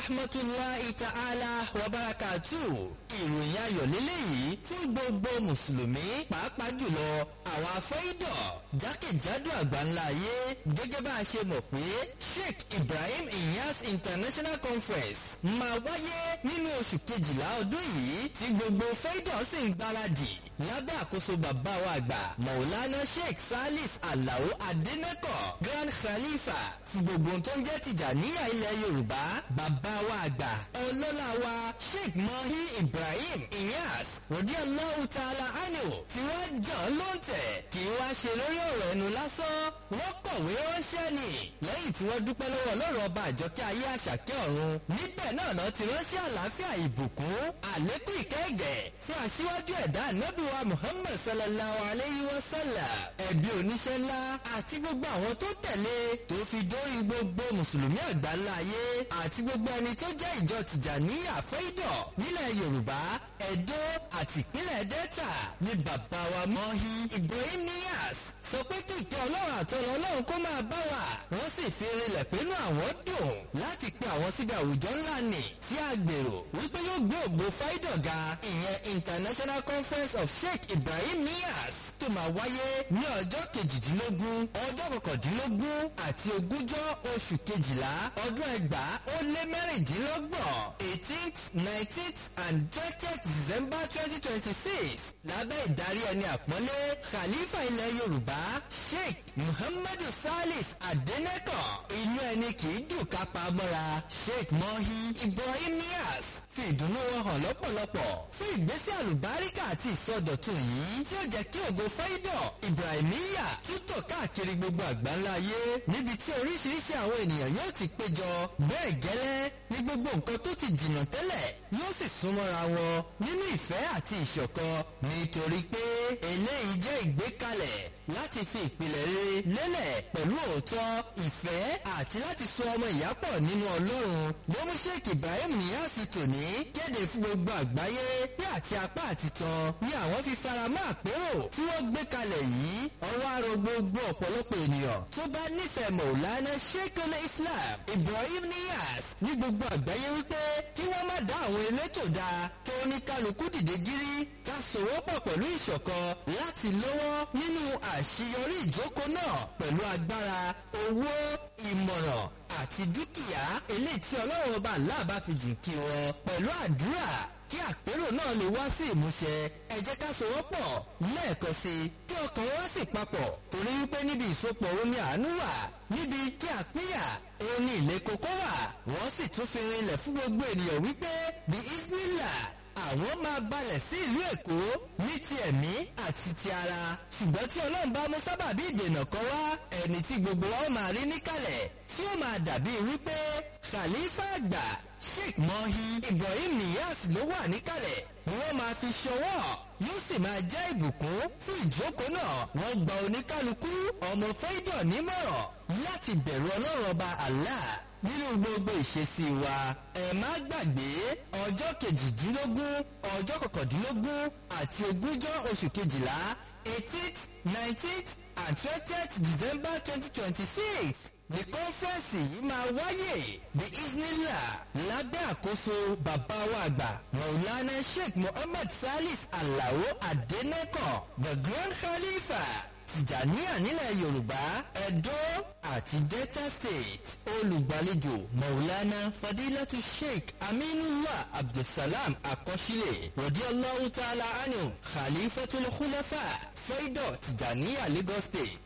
rahmatulahi ta'ala wa barakatu. ìròyìn ayọ̀ lélẹ́yìí fún gbogbo mùsùlùmí pàápàá jùlọ àwọn afẹ́ìdọ̀ jákèjádò àgbáńlá ayé gẹ́gẹ́ bá a ṣe mọ̀ pé Sheikh Ibrahim Inyas International Conference máa wáyé nínú oṣù kejìlá ọdún yìí tí gbogbo fẹ́ìdọ̀ sì ń gbáradì lábẹ́ àkóso bàbá wa àgbà Maulana Sheikh Salis Alao Adeneko Grand Khalifa fún gbogbo tó ń jẹ́ Tìjàníyà ilẹ̀ Yorùbá bàbá wa àgbà ọlọ́lá wa Sheikh Mahi Ibrahim Inyas radiyallahu ta'ala anhu tí wọ́n jàn ló ń tẹ̀ kí wọ́n ṣe lórí ọ̀rọ̀ ẹnu lásán wọ́n kọ̀wé ránṣẹ́ ni lẹ́yìn tí wọ́n dúpẹ́ lọ́wọ́ ọlọ́run ọba àjọkẹ́ ayé àṣàkẹ́ ọ̀run níbẹ̀ náà lọ ti ránṣẹ́ àlàáfíà ìbùkún àlékún ìkẹ́gẹ̀ fún aṣíwájú ẹ̀dá ànábìwá Muhammad sallallahu alayhi wa sallam ẹ̀bí oníṣẹ́ ńlá àti gbogbo àwọn tó tẹ̀lé tó fi dórí gbogbo mùsùlùmí àgbáńlá ayé àti gbogbo ẹni tó jẹ́ ìjọ Tìjàníyà Fẹ́ìdọ̀ nílẹ̀ Yorùbá Ẹdó àti ìpínlẹ̀ Delta ní bàbá wa Mọ́hí Ibrahim Niyas sọ pé kí ìkẹ́ ọlọ́run àtọ́lọ́ ọlọ́run kó máa bá wa wọ́n sì fi rinlẹ̀ pé inú àwọn dùn láti pe àwọn síbi àwùjọ ńlá nì tí a gbèrò wípé yóò gbé ògbó Fáídọ̀ ga ìyẹn International Conference of Sheikh Ibrahim Niyas tó máa wáyé ní ọjọ́ kejìdínlógún ọjọ́ kọkàndínlógún àti ogúnjọ́ oṣù kejìlá ọdún ẹgbàá ó lé mẹ́rìndínlọ́gbọ̀n eighteenth nineteenth and twentieth December twenty twenty six lábẹ́ ìdarí ẹni àpọ́nlé Khalifa ilẹ̀ Yorùbá Sheikh Muhammadu Salis Adeneko inú ẹni kì í dùn ká pa mọ́ra Sheikh Mohi Ibrahim Niyas fi ìdùnnú wọn hàn lọ́pọ̀lọpọ̀ fún ìgbésẹ̀ àlùbáríkà àti ìsọdọ̀tun yìí tí ó jẹ́ kí ògo Fáídọ̀ Ibrahimiya tútọ̀ káàkiri gbogbo àgbáńlá ayé níbi tí oríṣiríṣi àwọn ènìyàn yóò ti péjọ bẹ́ẹ̀ gẹ́lẹ́ ní gbogbo nǹkan tó ti jìnnà tẹ́lẹ̀ yóò sì súnmọ́ra wọn nínú ìfẹ́ àti ìṣọ̀kan nítorí pé eléyìí jẹ́ ìgbékalẹ̀ láti fi ìpìlẹ̀ rere lélẹ̀ pẹ̀lú òótọ́ ìfẹ́ àti láti so ọmọ ìyá pọ̀ nínú Ọlọ́run bómú Sheikh Ibrahim Niyas tòní kéde fún gbogbo àgbáyé pé àti apá àti tan ni àwọn fi faramọ́ àpérò tí wọ́n gbé kalẹ̀ yìí ọwọ́ arọ gbogbo ọ̀pọ̀lọpọ̀ ènìyàn tó bá nífẹ̀ẹ́ Maulana Sheikhul Islam Ibrahim Niyas ní gbogbo àgbáyé wípé kí wọ́n má dá àwọn elétò dá kí oníkálukú dìde gírí ká sòwọ́pọ̀ pẹ̀lú ìṣọ̀kan láti lọ́wọ́ nínú àṣeyọrí ìjókòó náà pẹ̀lú agbára owó ìmọ̀ràn àti dúkìá eléyìí tí ọlọ́run ọba aláàbá fi jìn kí wọn pẹ̀lú àdúrà kí àpérò náà lè wá sí ìmúṣẹ ẹ jẹ́ ká sowọ́pọ̀ lẹ́ẹ̀kan sí i kí ọkàn wa sì papọ̀ torí wípé níbi ìsopọ̀ omi àánú wà níbi kí àpínyà òun ní ilé kókó wà wọ́n sì tún fi rinlẹ̀ fún gbogbo ènìyàn wípé bí ismila àwọn máa balẹ̀ sí ìlú èkó ní ti ẹ̀mí àti ti ara ṣùgbọ́n tí ọlọ́run bá mú sábàbí ìdènà kan wá ẹni tí gbogbo wa máa rí níkàlẹ̀ tí ó máa dàbí wípé khalifa àgbà sheikh mohi ibrahim niyas ló wà níkàlẹ̀ ni wọ́n máa fi ṣọwọ́ yóò sì máa jẹ́ ìbùkún fún ìjókòó náà wọ́n gba oníkálukú ọmọ fẹ́dọ̀ nímọ̀ràn láti bẹ̀rù ọlọ́run ọba allah nínú gbogbo ìṣesí wa ẹ má gbàgbé ọjọ́ kejìdínlógún ọjọ́ kọkàndínlógún àti ogúnjọ́ oṣù kejìlá eighteenth nineteenth and twentieth december twenty twenty six ní kọ́nfẹ́rẹ́nsì yìí máa wáyé bí isnila lábẹ́ àkóso bàbá wa àgbà maulana sheikh muhammad salis alao adeneko the grand khalifa tìjàníyà nílẹ̀ yorùbá ẹ̀dó àti delta state olùgbàlejò maulana fadilatu sheikh aminullah abdulsalam akọ́sílẹ̀ radiyallahu ta'ala anhu khalifatul khulafa fẹ́dọ̀ tìjàníyà lagos state